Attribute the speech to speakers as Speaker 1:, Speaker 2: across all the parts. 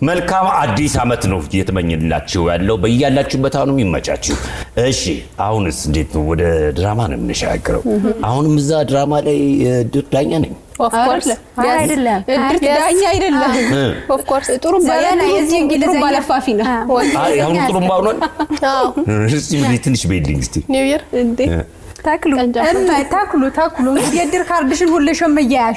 Speaker 1: መልካም አዲስ ዓመት ነው እየተመኝላችሁ ያለው በያላችሁበት አሁንም ይመቻችሁ። እሺ አሁንስ እንዴት ነው? ወደ ድራማ ነው የምንሻገረው። አሁንም እዛ ድራማ ላይ ድር ዳኛ ነኝ።
Speaker 2: ኦፍኮርስ
Speaker 3: አይደለም።
Speaker 2: እድርት ዳኛ አይደለም። ኦፍኮርስ ጥሩምባ
Speaker 3: ዘመናዊ
Speaker 2: የዚህ
Speaker 3: የዚህ
Speaker 2: እንግሊዝኛ
Speaker 3: እንግሊዝኛ
Speaker 2: ለፋፊ ነው።
Speaker 1: አይ አሁን ጥሩምባ ሆኗል። እስቲ ብለኝ ትንሽ በይልኝ እስቲ
Speaker 2: ኒው ይር እንዴ
Speaker 3: ተክሉ
Speaker 2: ቀንጃ
Speaker 3: እማይ ተክሉ ተክሉ እንግዲህ የእድር ካርድሽን ሁልሽም እያያሽ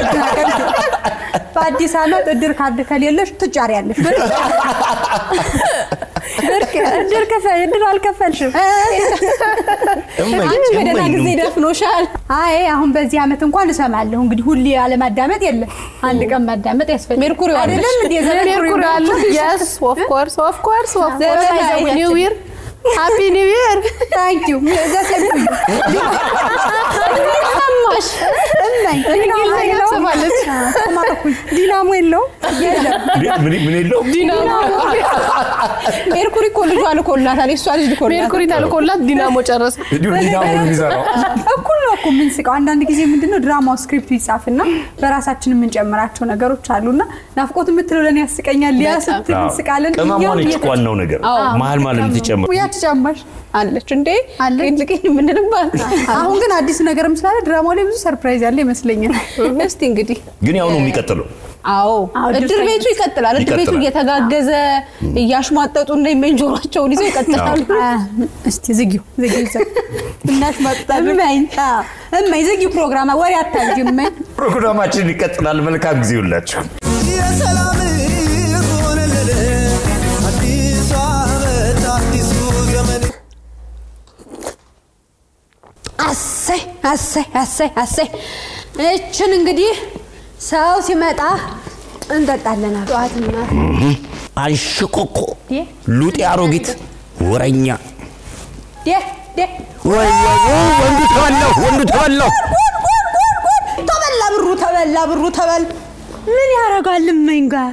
Speaker 3: በአዲስ ዓመት እድር ካርድ ከሌለሽ ትጫሪያለሽ። ብርቅ እድር ከፈል እድር አልከፈልሽም።
Speaker 1: እመኝ
Speaker 2: አንቺ በደህና
Speaker 1: እመኝ
Speaker 2: ጊዜ
Speaker 1: ነው።
Speaker 2: ደፍኖሻል።
Speaker 3: አይ አሁን በዚህ ዓመት እንኳን እሰማለሁ። እንግዲህ ሁሌ አለማዳመጥ የለም። አንድ ቀን ማዳመጥ ያስፈልጋል።
Speaker 2: ሜርኩሪ
Speaker 3: አይደለም እንዴ? ዘመን
Speaker 2: ሜርኩሪ አለ። የስ ኦፍ ኮርስ ኦፍ ኮርስ ኦፍ ኮርስ
Speaker 3: ዘመናዊ
Speaker 2: ኒው ይር ሃፒ ኒው ይር
Speaker 3: ታንክ ዩ ዘሰልኩኝ
Speaker 2: ሰማሽ?
Speaker 3: እማይ
Speaker 2: እንግሊዝኛ
Speaker 3: ዲናሞ
Speaker 2: ትሰማለች።
Speaker 3: ተማርኩኝ። ዲናሞ የለውም የለም
Speaker 1: ምን ምን የለውም
Speaker 2: ዲናሞ ሜርኩሪ እኮ ልጇ ልኮላታል። የእሷ ልጅ ልኮላታል። ሜርኩሪ ተልኮላት ዲናሞ ጨረሰ።
Speaker 1: እንዲሁ ዲናሞ ነው የሚሰራው።
Speaker 3: እኩል ነው እኮ የምንስቀው። አንዳንድ ጊዜ ምንድነው ድራማው ስክሪፕቱ ይጻፍና በራሳችን የምንጨምራቸው ነገሮች አሉና ናፍቆት የምትለው ለእኔ ያስቀኛል። ሊያ ስትል እንስቃለን።
Speaker 1: ቅመሟ
Speaker 3: እኛም
Speaker 1: ነች
Speaker 3: እየተ-
Speaker 1: ዋናው ነገር መሀል ማለት የምትጨምር
Speaker 3: ያቺ ጫማሽ
Speaker 2: አለች እንዴ
Speaker 3: አለች።
Speaker 2: ልቅኝ የምንልባት
Speaker 3: አሁን ግን አዲስ ነገርም ስላለ ድራማው ላይ ብዙ ሰርፕራይዝ ያለ ይመስለኛል።
Speaker 2: እስቲ እንግዲህ
Speaker 1: ግን ያው ነው የሚቀጥለው።
Speaker 2: አዎ
Speaker 3: አዎ፣
Speaker 2: እድር
Speaker 3: እድር
Speaker 2: ቤቱ ይቀጥላል። እድር ቤቱ
Speaker 1: ይቀጥላል።
Speaker 2: እየተጋገዘ እያሽሟጠጡ እና ጆሯቸውን ይዘው ይቀጥላሉ።
Speaker 3: አ፣ እስቲ ዝጊው ዝጊው እዛ እናሽ መጣ እመኝ አ፣ እመኝ ዝጊው ፕሮግራም ወሬ አታጅ እመኝ
Speaker 1: ፕሮግራማችን ይቀጥላል። መልካም ጊዜ ሁላችሁ።
Speaker 4: የሰላም ሆነልን አዲሱ ዓመት አዲሱ ዘመን
Speaker 3: አሰይ አሰይ አሰይ አሰይ እችን እንግዲህ ሰው ሲመጣ እንጠጣለን። ጠዋትና
Speaker 1: አንሽኮኮ ሉጤ አሮጊት ወረኛ
Speaker 3: ዴ ዴ
Speaker 1: ወይ ወይ ወይ፣ ወንዱ ተበላው ወንዱ ተበላው።
Speaker 3: ተበላ ብሩ ተበላ ብሩ ተበል ምን ያደርጋል እመኝ ጋር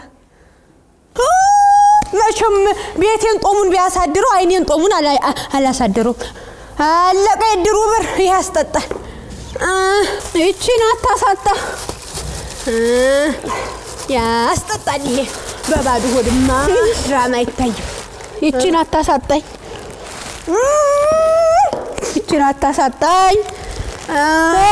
Speaker 3: መቼም ቤቴን ጦሙን ቢያሳድረው አይኔን ጦሙን አላ- አ- አላሳድረውም። አለቀ የድሩ ብር ይህ ያስጠጣል። አ፣ ይቺን አታሳጣ አ፣ ያስጠጣል። ይሄ በባዶ ሆድማ ድራማ አይታይም። ይቺን አታሳጣኝ፣ ይቺን አታሳጣኝ። አ፣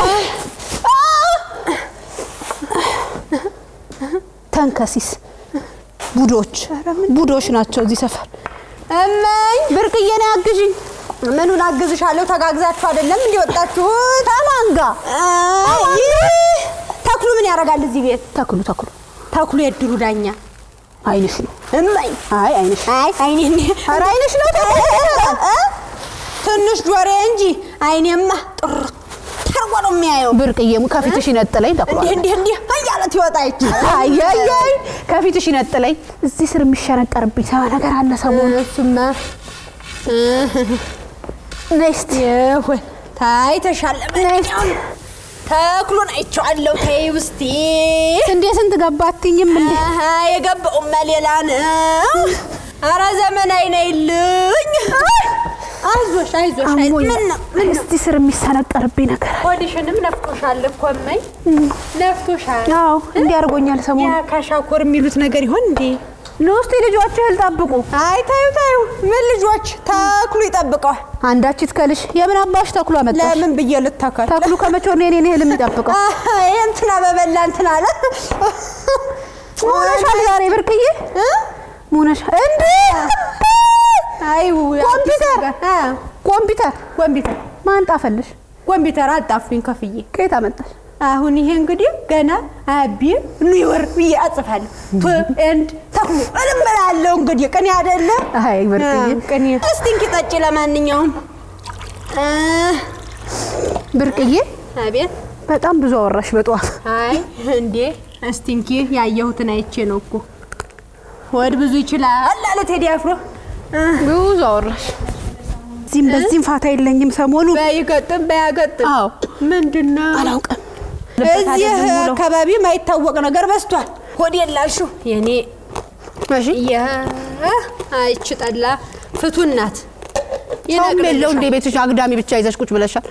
Speaker 3: ተንከሲስ ቡዶች ቡዶች ናቸው እዚህ ሰፈር። እመኝ ብርቅዬ ነው ያግዥኝ። ምኑን አግዝሻለሁ? ተጋግዛችሁ አይደለም እንዲወጣችሁት? ከማን ጋር? ይህ ተክሉ ምን ያደርጋል እዚህ ቤት? ተክሉ ተክሉ ተክሉ የድሩ ዳኛ አይንሽ ነው እመኝ። አይ አይንሽ አይ አይኔ ኧረ አይንሽ ነው ተክሉ እ? ትንሽ ጆሬ እንጂ አይኔማ ጥርት ተርጎ ነው የሚያየው።
Speaker 2: ብርቅዬሙ ከፊትሽ ይነጥለኝ ተኩሏል።
Speaker 3: እንዲህ እንዲህ እንዲህ እያለት ይወጣ ይችላል።
Speaker 2: አያያይ ከፊትሽ ይነጥለኝ። እዚህ ስር የሚሸነቀርብኝ ሰባ ነገር አለ ሰሞኑን።
Speaker 3: እሱማ
Speaker 2: ነይ እስቲ
Speaker 3: ይሁን ታይተሻል። ለማንኛውም ተክሉን አይቼዋለሁ። ተይ ውስቲ
Speaker 2: እንዴ ስንት ገባትኝም እንዴ
Speaker 3: አሀ፣ የገባውማ ሌላ ነው። አረ ዘመናዊ ነይልኝ። አይዞሽ አይዞሽ። አይ-
Speaker 2: አሞኝ
Speaker 3: ምን ነው ምን ነው?
Speaker 2: እስቲ ስር የሚሰነቀርብኝ ነገር አለ።
Speaker 3: ሆድሽንም ነፍቶሻል እኮ እመኝ፣ ነፍቶሻል።
Speaker 2: አዎ እንዲህ አድርጎኛል
Speaker 3: ያ
Speaker 2: ሰሞኑን።
Speaker 3: ካሻኮር የሚሉት ነገር ይሆን እንዴ?
Speaker 2: ኑ እስቲ ልጆች እህል ጠብቁ።
Speaker 3: አይ ታዩ ታዩ፣ ምን ልጆች ተክሉ ይጠብቀዋል።
Speaker 2: አንዳች ይትከልሽ። የምን አባሽ ተክሉ አመጣሽ?
Speaker 3: ለምን ብዬ ልተካል?
Speaker 2: ተክሉ ከመቼ ወዲህ የኔን እህል የሚጠብቀው?
Speaker 3: አሀ፣ ይሄ እንትና በበላ እንትና አለ
Speaker 2: ሙነሻል ዛሬ ብርቅዬ ሙነሻል እንዴ
Speaker 3: አይ
Speaker 2: ኮምፒውተር
Speaker 3: አ
Speaker 2: ኮምፒውተር
Speaker 3: ኮምፒውተር
Speaker 2: ማን ጣፈልሽ?
Speaker 3: ኮምፒውተር አጣፍኝ ከፍዬ።
Speaker 2: ከየት አመጣሽ?
Speaker 3: አሁን ይሄ እንግዲህ ገና አቢ ኒወር ብዬ አጽፋለሁ። ቱ ኤንድ ተክሉ እልምላለሁ እንግዲህ ቅኔ አይደለ?
Speaker 2: አይ ብርቅዬ
Speaker 3: አዎ፣ ቅኔ። እስቲ እንኪ ጠጪ። ለማንኛውም አ፣
Speaker 2: ብርቅዬ
Speaker 3: አቤት።
Speaker 2: በጣም ብዙ አወራሽ በጠዋት።
Speaker 3: አይ እንዴ፣ እስቲ እንኪ ያየሁትን አይቼ ነው እኮ ወድ ብዙ ይችላል አለ ቴዲ አፍሮ። አ፣
Speaker 2: ብዙ አወራሽ። እዚህም በዚህም ፋታ የለኝም ሰሞኑ።
Speaker 3: በይገጥም በያገጥም
Speaker 2: አዎ
Speaker 3: ምንድን ነው
Speaker 2: አላውቅም።
Speaker 3: እዚህ አካባቢ ማይታወቅ ነገር በዝቷል። ሆድ የላልሽው የኔ
Speaker 2: እሺ
Speaker 3: አይች ጠላ ፍቱን ናት።
Speaker 2: ሰውም የለው እንደ ቤትሽ አግዳሚ ብቻ ይዘሽ ቁጭ ብለሻል።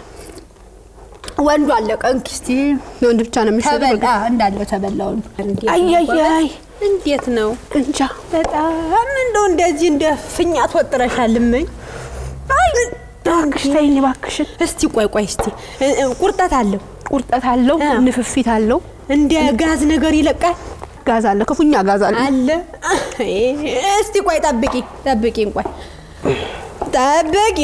Speaker 3: ወንዱ አለቀ። እንኪ እስቲ
Speaker 2: የወንድ ብቻ ነው የሚሸጠው።
Speaker 3: ተበላ እንዳለው ተበላ ወንዱ።
Speaker 2: አያያይ
Speaker 3: እንዴት ነው?
Speaker 2: እንጃ
Speaker 3: በጣም እንደው እንደዚህ እንደ ፊኛ ትወጥረሻልምኝ። አይ
Speaker 2: እባክሽ ተይኝ እባክሽን።
Speaker 3: እስቲ ቆይ ቆይ እስቲ እ- እ፣ ቁርጠት አለው
Speaker 2: ቁርጠት አለው፣
Speaker 3: እ።
Speaker 2: ንፍፊት አለው፣
Speaker 3: እንደ ጋዝ ነገር ይለቃል
Speaker 2: ጋዝ አለ፣ ክፉኛ ጋዝ አለ።
Speaker 3: አለ። እስቲ ቆይ ጠብቂ ጠብቂኝ፣ ቆይ ጠብቂኝ።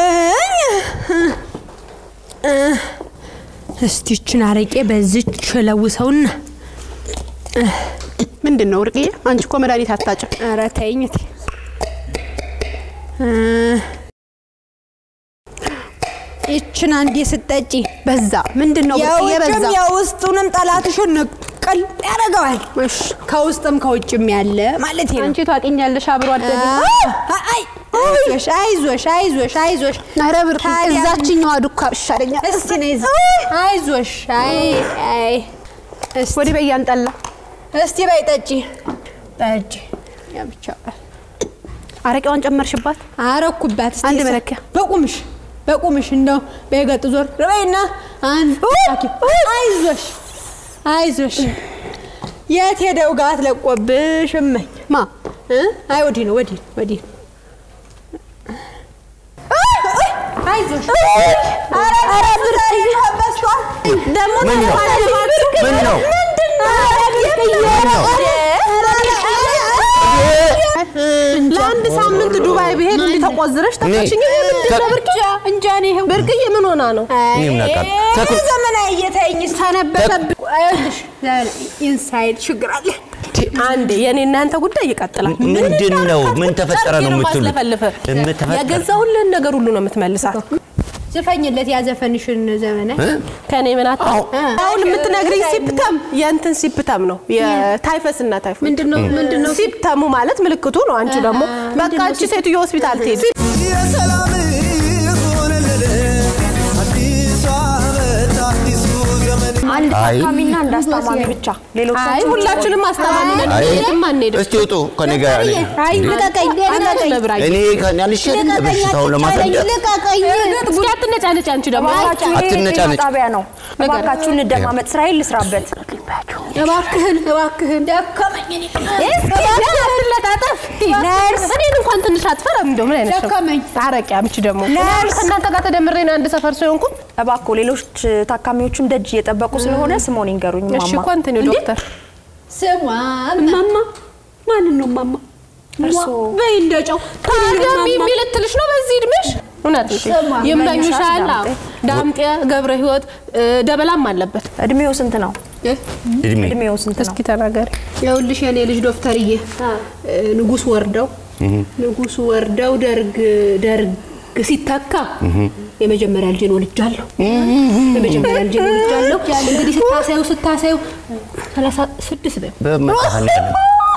Speaker 3: እ፣ እስቲ ይችን አረቄ በዚች ለውሰውና
Speaker 2: ምንድን ነው ወርቅዬ? አንቺ እኮ መድኃኒት አታጭም።
Speaker 3: ኧረ ተይኝ እቴ። እ፣ ይችን አንዴ ስጠጪ
Speaker 2: በዛ ምንድን ነው ወርቅዬ? በዛ
Speaker 3: የውጭም የውስጡንም ጠላትሽን ንቅል ያደርገዋል።
Speaker 2: እሺ
Speaker 3: ከውስጥም ከውጭም ያለ ማለት ነው።
Speaker 2: አንቺ ታውቂኛለሽ፣ አብሮ አደግ
Speaker 3: አይ አይዞሽ አይዞሽ አይዞሽ አይዞሽ።
Speaker 2: ኧረ ብር
Speaker 3: ታዲያ
Speaker 2: እዛችኛዋ ዱካ ይሻለኛል።
Speaker 3: እስቲ ነይ እዚህ። አይዞሽ አይ አይ እስቲ
Speaker 2: ወዲህ በያንጠላ
Speaker 3: እስቲ በይ ጠጪ ጠጪ።
Speaker 2: ያ ብቻ አረቄዋን ጨመርሽባት።
Speaker 3: አረኩባት እስቲ
Speaker 2: አንድ
Speaker 3: እሳ-
Speaker 2: መለኪያ።
Speaker 3: በቁምሽ በቁምሽ እንደው በገጥ ዞር በይና አንድ አይዞሽ አይዞሽ። የት ሄደው ጋት ለቆብሽ እመኝ
Speaker 2: ማ
Speaker 3: እ? አይ ወዲህ ነው ወዲህ ነው ወዲህ ነው። አይዞሽ ኧረ ኧረ ብርቅዬ በስቷል። ደግሞ
Speaker 1: ምን ነው? ምን ነው?
Speaker 2: ለአንድ ሳምንት ዱባይ ብሄድ እንዲህ ተቆዝረሽ ተፈሽኝ። ይሄ ምንድን ነው ብርቅዬ? እንጃ እኔ ይሄው ብርቅዬ ምን ሆና ነው?
Speaker 1: እኔ ምን አውቃለሁ?
Speaker 3: አይ፣
Speaker 1: ተኩ-
Speaker 3: ዘመናዊ እየተይኝ ሰነበተብኝ። ይኸውልሽ ኢንሳይድ ችግር አለ።
Speaker 2: አንዴ የኔ እናንተ ጉዳይ ይቀጥላል።
Speaker 1: ምንድን ነው? ምን ተፈጠረ ነው የምትሉት?
Speaker 2: ማስለፈልፍ
Speaker 1: የምትፈጠረ-
Speaker 2: የገዛሁልን ነገር ሁሉ ነው የምትመልሳት።
Speaker 3: ዝፈኝለት ያዘፈንሽን ዘመናዊ
Speaker 2: ከኔ ምን አታ አሁን የምትነግሪኝ ሲፕተም የእንትን ሲፕተም ነው የታይፈስ እና ታይፎይድ
Speaker 3: ምንድነው ምንድነው
Speaker 2: ሲፕተሙ ማለት ምልክቱ ነው። አንቺ ደግሞ በቃ አንቺ ሴትዮ ሆስፒታል ትሄድ
Speaker 4: የሰላም ሆነልን አዲሱ ዓመት አዲሱ ዘመን
Speaker 5: አንድ
Speaker 1: አይ።
Speaker 5: ታካሚና አንድ አስታማሚ ብቻ ሌሎች
Speaker 2: አይ ሁላችንም አስታማሚ ነን።
Speaker 1: አይ
Speaker 2: የትም አንሄድም።
Speaker 1: እስቲ ውጡ ከኔ ጋር እኔ-
Speaker 3: አይ ልቀቀኝ ልቀቀኝ
Speaker 2: ለብራኝ
Speaker 1: እኔ ከኔ አልሸጥም በሽታውን ለማስረዳት
Speaker 3: ልቀቀኝ
Speaker 2: እስኪ አትነጫነጭ። አንቺ ደግሞ
Speaker 5: እባካችሁ ይሄ
Speaker 1: አትነጫነጭ።
Speaker 5: ጤና ጣቢያ ነው። እባካችሁ እንደማመጥ ስራዬን ልስራበት።
Speaker 3: እባክህን እባክህን ደከመኝ እኔ
Speaker 2: አትለጣጠፍ። ነርስ እኔን እንኳን ትንሽ አትፈራም? እንደው ምን አይነት ሰው?
Speaker 3: ደከመኝ
Speaker 2: አረቂ አምጪ ደግሞ
Speaker 5: ነርስ!
Speaker 2: ከእናንተ ጋር ተደምሬ ነው አንድ ሰፈር ሰው የሆንኩት።
Speaker 5: እባክዎ ሌሎች ታካሚዎችም ደጅ እየጠበቁ ስለሆነ ስሞን ይንገሩኝ
Speaker 2: እሺ
Speaker 5: ማማ።
Speaker 2: እኮ እንትን ነው ዶክተር
Speaker 3: ስሟ
Speaker 2: ማማ ማንን ነው ማማ?
Speaker 5: እርስዎ
Speaker 3: በይ እንደጨው
Speaker 2: ታዲያ ሚሚ ልትልሽ ነው በዚህ እድሜሽ? እውነት
Speaker 3: ስሟ፣
Speaker 2: ይመኙሻል።
Speaker 5: ዳምጤ።
Speaker 2: አዎ። ዳምጤ ገብረ ህይወት እ፣ ደበላም አለበት።
Speaker 5: እድሜው ስንት ነው?
Speaker 1: እድሜ
Speaker 5: እድሜው ስንት ነው?
Speaker 2: እስኪ ተናገሪ።
Speaker 3: ይኸውልሽ የኔ ልጅ ዶክተርዬ ንጉስ ወርደው ንጉሱ ወርደው ደርግ ደርግ ሲተካ የመጀመሪያ ልጄን ወልጃለሁ። የመጀመሪያ ልጄን ወልጃለሁ። እንግዲህ ስታሳዩ ስታሳዩ ሰላሳ ስድስት በይው
Speaker 1: በመድኃኒዓለም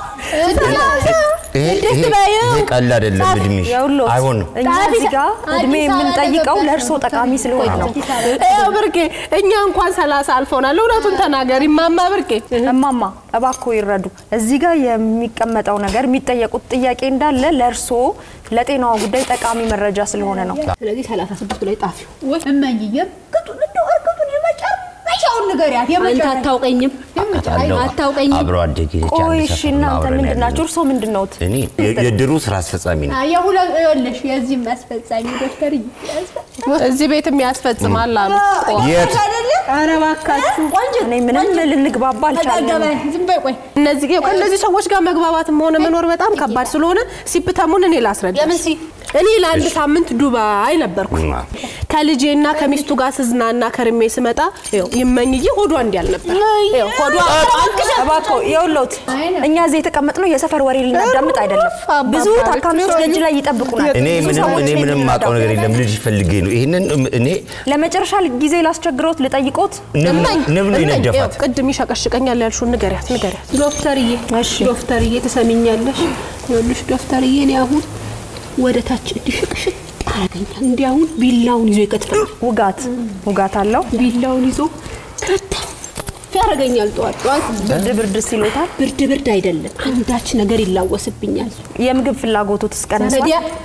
Speaker 1: ይሄ ይሄ ይሄ ቀላል አይደለም እድሜሽ
Speaker 5: ይኸውልዎት
Speaker 1: አይሆንም
Speaker 5: እኛ እዚህ ጋር እድሜ
Speaker 3: አዲስ አበባ
Speaker 5: የምንጠይቀው
Speaker 3: ገባሽ
Speaker 5: ለእርስዎ ጠቃሚ ስለሆነ ነው።
Speaker 2: ይኸው ብርቄ፣ እኛ እንኳን ሰላሳ አልፎናል። እውነቱን ተናገሪ ማማ ብርቄ።
Speaker 5: እማማ እባክዎ ይረዱ። እዚህ ጋር የሚቀመጠው ነገር የሚጠየቁት ጥያቄ እንዳለ ለእርስዎ ለጤናዋ ጉዳይ ጠቃሚ መረጃ ስለሆነ ነው።
Speaker 3: ስለዚህ ሰላሳ ስድስቱ ላይ ጣፊው እመኝዬም ቅጡን እንደው እርግጡን የመጨረሻውን ንገሪያት። አንተ አታውቀኝም
Speaker 1: አውቃታለሁ።
Speaker 3: አታውቀኝም።
Speaker 1: አብሮ አደጌ ነች።
Speaker 5: ቆይ
Speaker 1: አንድ
Speaker 5: እሺ፣
Speaker 1: ሰፈር ነው
Speaker 5: እናንተ
Speaker 1: አብረን
Speaker 5: ምንድን ናቸው?
Speaker 1: ያለነው።
Speaker 5: እርስዎ ምንድን ነዎት?
Speaker 1: እኔ የ- የድሩ ስራ አስፈጻሚ ነው።
Speaker 3: የሁለት ይኸውልሽ የዚህ አስፈጻሚ ዶክተር
Speaker 2: እዚህ ቤትም ያስፈጽማል አሉ።
Speaker 1: የት
Speaker 2: ኧረ እባካችሁ
Speaker 5: እኔ ምንም ልንግባባ አልቻልንም።
Speaker 3: ዝም በይ ቆይ
Speaker 2: እነዚህ ይኸው ከእነዚህ ሰዎች ጋር መግባባትም ሆነ መኖር በጣም ከባድ ስለሆነ ሲፕተሙን እኔ ላስረዳ።
Speaker 3: ለምን ሲ
Speaker 2: እኔ ለአንድ ሳምንት ዱባይ ነበርኩ።
Speaker 1: ማ?
Speaker 2: ከልጄና ከሚስቱ ጋር ስዝናና ከርሜ ስመጣ ይኸው ይመኝዬ ሆዷ እንዲያል ነበር። ይኸው ሆዷ
Speaker 5: እባክዎ ይኸውልዎት፣ እኛ እዚህ የተቀመጥነው የሰፈር ወሬ ልናዳምጥ አይደለም። ብዙ ታካሚዎች ደጅ ላይ ይጠብቁናል።
Speaker 1: እኔ
Speaker 5: ብዙ
Speaker 1: ምንም
Speaker 5: ሰዎች
Speaker 1: እኔ
Speaker 5: ቤት
Speaker 1: ምንም
Speaker 5: የሚመጣው።
Speaker 1: የማውቀው ነገር የለም። ልጅ ፈልጌ ነው ይሄንን እኔ
Speaker 5: ለመጨረሻ ጊዜ ላስቸግሮት ልጠይቆት።
Speaker 1: ንብ ነው-
Speaker 2: እመኝ፣
Speaker 1: ንብ ነው
Speaker 2: እመኝ፣
Speaker 1: የነደፋት።
Speaker 2: ይኸው ቅድም ይሸቀሽቀኛል ያልሽውን ንገሪያት ንገሪያት።
Speaker 3: ዶክተርዬ
Speaker 5: እሺ።
Speaker 3: ዶክተርዬ ትሰሚኛለሽ? ይኸውልሽ ዶክተርዬ እኔ አሁን ወደ ታች እንዲሽቅሽቅ አረገኛል። እንዲህ አሁን ቢላውን ይዞ ይከትፈኛል።
Speaker 5: ውጋት ውጋት አለው።
Speaker 3: ቢላውን ይዞ ከተፍ ያደርገኛል። ጠዋት ጠዋት
Speaker 5: ብርድ ብርድ ሲሎታል።
Speaker 3: ብርድ ብርድ አይደለም አንዳች ነገር ይላወስብኛል።
Speaker 5: የምግብ ፍላጎቱት እስቀንሷል።
Speaker 3: ታዲያ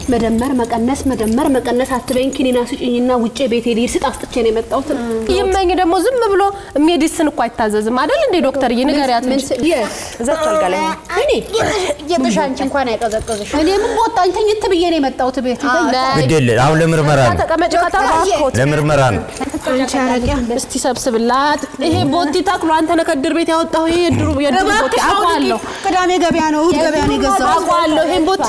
Speaker 3: መደመር መቀነስ መደመር መቀነስ አትበይኝ። ኪኒና ስጭኝና ውጭ ቤቴ ልሂድ ስጥ አስጥቼ ነው የመጣሁት።
Speaker 2: ይመኝ ደግሞ ዝም ብሎ ሜዲስን እኮ አይታዘዝም አይደል እንዴ ዶክተርዬ? ንገሪያት እንጂ
Speaker 5: እዛች አልጋ ላይ ነው።
Speaker 3: እኔ የጥሽ አንቺ እንኳን አይቀዘቅዝሽ። እኔ ምን በወጣኝ ተኝት ብዬ ነው የመጣሁት ቤት
Speaker 1: ግድ የለ አሁን ለምርመራ ነው
Speaker 2: ተቀመጭ ከተባልኩት
Speaker 1: ለምርመራ ነው
Speaker 3: አንቺ አረቂያ
Speaker 2: እስቲ ሰብስብላት። ይሄ ቦቲ ተክሎ አንተ ነህ ከእድር ቤት ያወጣው ይሄ የድሩ የድሩ ቦቲ አውቀዋለሁ
Speaker 3: ቅዳሜ ገበያ ነው እሑድ ገበያ ነው የገዛሁት።
Speaker 2: አውቀዋለሁ ይሄን ቦቲ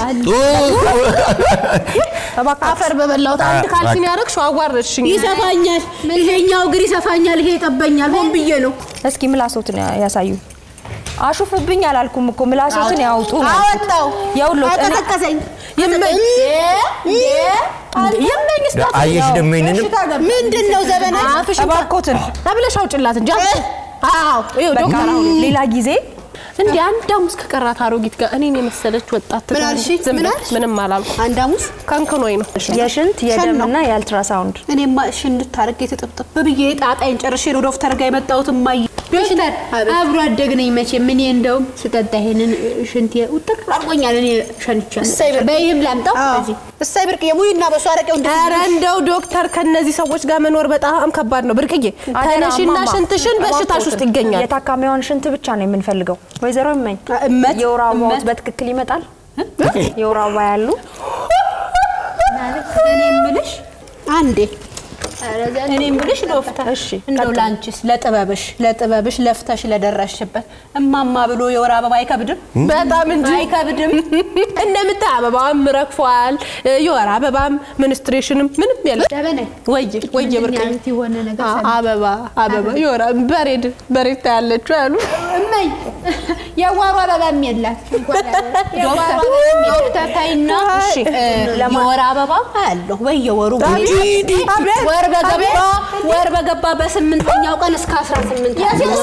Speaker 2: አፈር በበላሁት አንድ ካልሲን ያደረግሽው አዋረድሽኝ።
Speaker 3: ይሰፋኛል፣ ይሄኛው እግር ይሰፋኛል፣ ይሄ ይጠበኛል። ሆን ብዬ ነው
Speaker 5: እስኪ ምላሶትን ያሳዩ። አሹፍብኝ አላልኩም እኮ ምላሶትን ያውጡ ነው።
Speaker 3: አወጣው።
Speaker 5: የውሎት እኔ-
Speaker 3: ቀሰቀሰኝ።
Speaker 2: ይመኝ ይመኝ እስቲ
Speaker 1: አየሽ ደግሞ ይሄንንም
Speaker 3: ምንድን ነው ዘበና?
Speaker 2: አፍሽ
Speaker 5: እባክዎትን
Speaker 2: ተብለሽ አውጭላት እንጂ አዎ ይኸው
Speaker 5: በቃ
Speaker 2: ዶክተር አሁን
Speaker 5: ሌላ ጊዜ
Speaker 2: እንዲህ አንድ ሐሙስ ከቀራት አሮጊት ጋር እኔን የመሰለች ወጣት
Speaker 3: ምን አልሽ?
Speaker 2: ዝም
Speaker 3: ምን
Speaker 2: በል፣
Speaker 3: አልሽ?
Speaker 2: ምንም አላልኩም።
Speaker 3: አንድ ሐሙስ
Speaker 2: ከንክኖኝ ነው
Speaker 5: የሽንት
Speaker 3: ሸን ነው።
Speaker 5: የደምና የአልትራሳውንድ
Speaker 3: እኔማ እሺ እንድታረግ የተጠብጠብ ብዬ ጣጣይን ጨርሼ ነው ዶክተር ጋር የመጣሁት። እማዬ ዶክተር አብሮ አደግ ነኝ መቼም እኔ እንደውም ስጠጣ ይሄንን ሽንት ውጥር አድርጎኛል። እኔ ሸንቻለሁ። በይህም ላምጣው እዚህ እሳይ ብርቅዬ ሙይና በሱ አረቄው
Speaker 2: ኧረ እንደው ዶክተር ከነዚህ ሰዎች ጋር መኖር በጣም ከባድ ነው። ብርቅዬ ተነሽና
Speaker 5: እማማ፣
Speaker 2: ሽንትሽን በሽታሽ ውስጥ ይገኛል።
Speaker 5: የታካሚዋን ሽንት ብቻ ነው የምንፈልገው። ወይዘሮ እመኝ
Speaker 3: እመት
Speaker 5: የወር አበባዎት
Speaker 3: እመት።
Speaker 5: በትክክል ይመጣል? የወር አበባ ያሉ
Speaker 3: እኔ የምልሽ አንዴ እኔ የምልሽ ዶክተር
Speaker 5: እሺ፣
Speaker 3: እንደው ላንቺስ ለጥበብሽ ለጥበብሽ ለፍተሽ ለደረስሽበት እማማ ብሎ የወር አበባ አይከብድም?
Speaker 2: በጣም እንጂ
Speaker 3: አይከብድም።
Speaker 2: እንደምታይ አበባም ረግፏል። የወር አበባም ሚኒስትሬሽንም ምንም የለም።
Speaker 3: ደበነኝ
Speaker 2: ወየ ወየ ብርቅዬ
Speaker 3: አይነት የሆነ ነገር
Speaker 2: አ- አበባ አበባ የወር አበባ በሬድ በሬድ ታያለችው ያሉ
Speaker 3: እመኝ የዋሩ አበባም የላት ዶክተር ታይና
Speaker 5: እሺ፣
Speaker 3: የወር አበባ አያለሁ በየወሩ ወር በገባ ወር በገባ በስምንተኛው ቀን እስከ አስራ ስምንት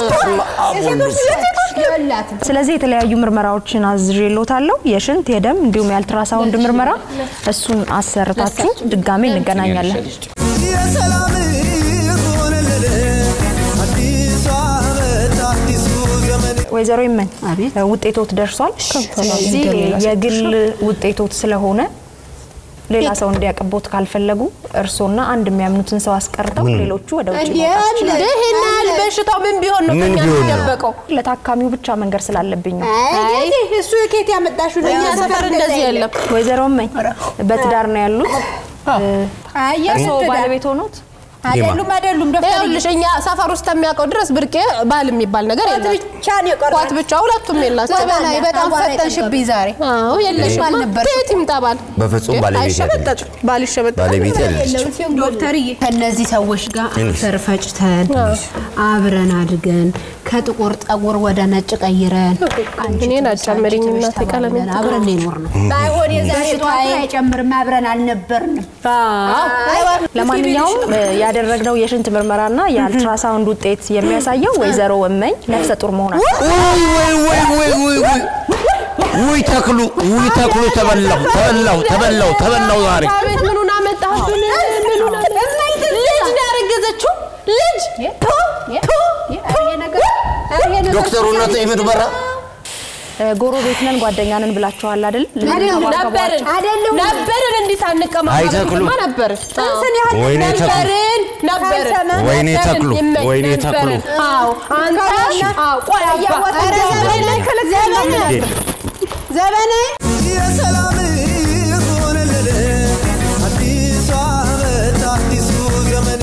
Speaker 3: የላትም
Speaker 5: ስለዚህ የተለያዩ ምርመራዎችን አዝዤልዎታለሁ። የሽንት የደም እንዲሁም የአልትራሳውንድ ምርመራ እሱን አሰርታችሁ ድጋሜ እንገናኛለን።
Speaker 4: የሰላም ሆነልን አዲሱ ዓመት አዲሱ ዘመን
Speaker 5: ወይዘሮ ይመን
Speaker 3: አቤት።
Speaker 5: ውጤቶት ደርሷል። ስለዚህ የግል ውጤቶት ስለሆነ ሌላ ሰው እንዲያቀቦት ካልፈለጉ እርስዎና አንድ የሚያምኑትን ሰው አስቀርተው ሌሎቹ ወደ ውጭ መውጣት ይችላሉ።
Speaker 2: ይሄን ያህል በሽታው ምን ቢሆን ነው
Speaker 1: ምን
Speaker 2: ከኛ
Speaker 1: ቢሆን ነው?
Speaker 2: የሚደበቀው?
Speaker 5: ለታካሚው ብቻ መንገር ስላለብኝ ነው።
Speaker 3: አይ እሱ የኬት ያመጣሽው ነው
Speaker 2: እኛ ሰፈር እንደዚህ የለም።
Speaker 5: ወይዘሮ እመኝ በትዳር ነው ያሉት? እርስዎ ባለቤት ሆኖት?
Speaker 3: አይደሉም አይደሉም ዶክተር
Speaker 2: ይኸውልሽ እኛ ሰፈር ውስጥ የሚያውቀው ድረስ ብርቄ ባል የሚባል ነገር የለም።
Speaker 3: ብቻ ነው የቀረው
Speaker 2: ኳት ብቻ ሁለቱም የላቸው።
Speaker 3: ዘበናዊ በጣም ፈተንሽብኝ ዛሬ
Speaker 2: አዎ የለሽም።
Speaker 3: አልነበርሽም።
Speaker 2: ከየት ይምጣ ባል?
Speaker 1: በፍጹም ባለቤት
Speaker 2: አይሸበጠጥም። ባል ይሸበጠጣል።
Speaker 1: ባለቤት ያለች
Speaker 3: ዶክተርዬ ከነዚህ ሰዎች ጋር አፈር ፈጭተን አብረን አድገን ከጥቁር ጠጉር ወደ ነጭ ቀይረን አንቺ
Speaker 2: እኔን
Speaker 3: ትብስ፣
Speaker 2: አጨምሪኝ
Speaker 3: አንቺ ትብስ
Speaker 2: እናቴ
Speaker 3: ተባብለን
Speaker 2: ቀለሜን
Speaker 3: አብረን ነው የኖርነው። ባይሆን የዛሬ ጠዋት አይጨምርም አብረን አልነበርንም።
Speaker 5: ለማንኛውም እ፣ ያደረግነው የሽንት ምርመራና የአልትራሳውንድ ውጤት የሚያሳየው ወይዘሮ እመኝ ነፍሰ ጡር መሆናቸው
Speaker 1: ውይ ውይ ውይ ውይ ውይ ውይ ውይ ተክሉ ውይ ተክሉ ተበላው ተበላው ተበላው ተበላው ዛሬ
Speaker 2: አቤት ምኑን አመጣህብን? ምኑን አመጣህ? ልጅ ነው ያረገዘችው ልጅ
Speaker 1: ዶክተሩ እናት የምትበራ
Speaker 5: እ፣ ጎረቤት ነን ጓደኛ ነን ብላችኋል አይደል?
Speaker 2: ነበርን ነበርን እንዲህ ሳንቀማማ
Speaker 1: አይ ተክሉ።
Speaker 2: በፊትማ ነበርን።
Speaker 1: ወይኔ ተክሉ
Speaker 2: ነበርን ነበርን
Speaker 1: ወይኔ
Speaker 2: ነበርን።
Speaker 1: ተክሉ፣
Speaker 2: ይመኝ
Speaker 1: ወይኔ ተክሉ።
Speaker 2: ነበርን። አዎ አንተ አዎ ቆይ አባ
Speaker 3: ዘበናዊ